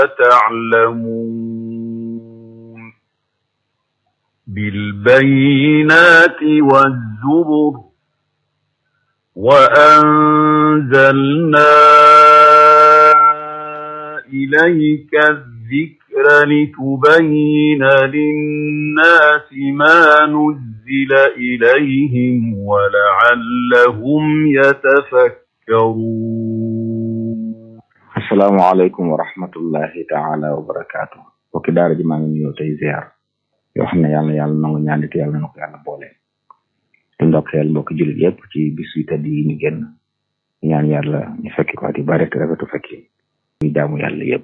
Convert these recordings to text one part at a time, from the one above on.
تعلمون بالبينات والزبر وأنزلنا إليك الذكر لتبين للناس ما نزل إليهم ولعلهم يتفكرون asalaamaaleykum wa rahmatullahi taala wa barakaatu bokki daara ji maa ngi nuyoo tey ziar yoo xam ne yàlla yàlla nangu ñaanit yàlla na ko yàlla boole di ndokkeel mbokki jullit yëpp ci bis yu tedd yi ñu génn ñaan yàlla ñu fekki ko at yu bare te rafetu fekki ñu jaamu yàlla yëpp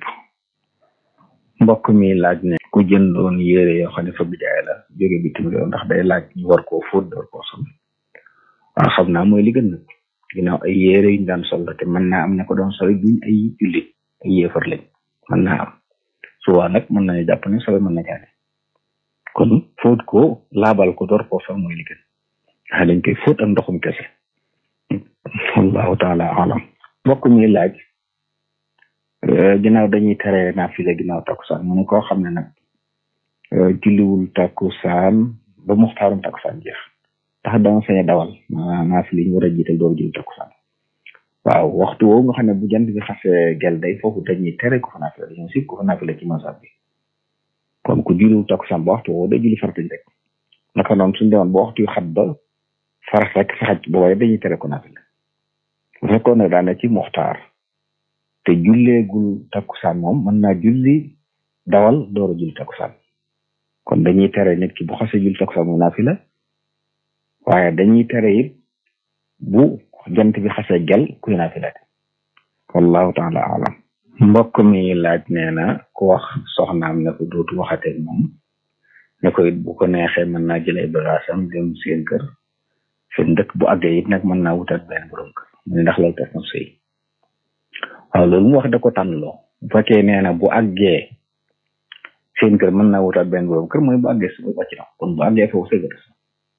mbokk mi laaj ne ku jëndoon yére yoo xam ne fa bijaay la jóge bitim réew ndax day laaj ñu war koo fóot door koo sol waaw xam naa mooy li gën nag ginnaaw ay yére yuñ daan sol la te mën naa am ne ko doon sol duñ ay jullit ay yéefar lañ mën naa am suwaa nag mën nañu jàpp ne sobe mën na jaane kon fóot ko laabal ko door koo sol mooy li gën waaye dañ koy fóot ak ndoxum kese wallahu taala alam mbokk mi laaj ginnaaw dañuy tere naafile ginnaaw takkusaan mu ne koo xam ne nag julliwul takkusaan ba muxtaarum takkusaan jeex tax dama sañ a dawal naafile yi ñu war a jiital door julli takkusaan waaw waxtu woowu nga xam ne bu jant bi xasee gel day foofu dañuy tere ko fa naafile dañoo sib ko fa naafile ci masab bi kon ku julliwul takkusaan ba waxtu woowu day julli farata rek naka noonu suñu demoon ba waxtu yu xat ba farax rek faxaj booba dañuy tere ko naafile bu fekkoon ne daane ci muxtaar te julleegul takkusaan moom mën naa julli dawal door a julli takkusaan kon dañuy tere nit ki bu xasee julli takkusaan mu naafila waaye dañuy tere it bu jant bi xasee gel kuy naafila wallahu taala alam mbokk mi laaj nee na ku wax soxnaam ne ko dootu waxatee moom ne ko it bu ko neexee mën naa jël ay bagaasam dem seen kër seen dëkk bu àggee it nag mën naa wutat benn borom kër mu ne ndax loolu tas na sëy waaw loolu mu wax da ko tànnloo bu fekkee nee na bu àggee seen kër mën naa wutaat benn borom kër mooy bu àggee su wàcc na kon bu àggee foofu sëy tas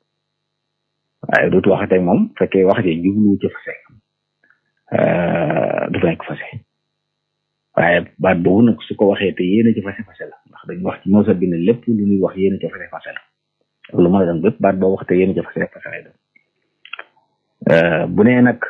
waaye dootu waxatee moom fekkee wax ji jublu ci fase du nekk fase waaye baat boobu nag su ko waxee te yéena ci fase fase la ndax dañu wax ci moosa bi ne lépp lu ñuy wax yéena ci fase fase la lu mën a doon bépp baat boo wax te yéena ci fase fase lay doon bu nee nag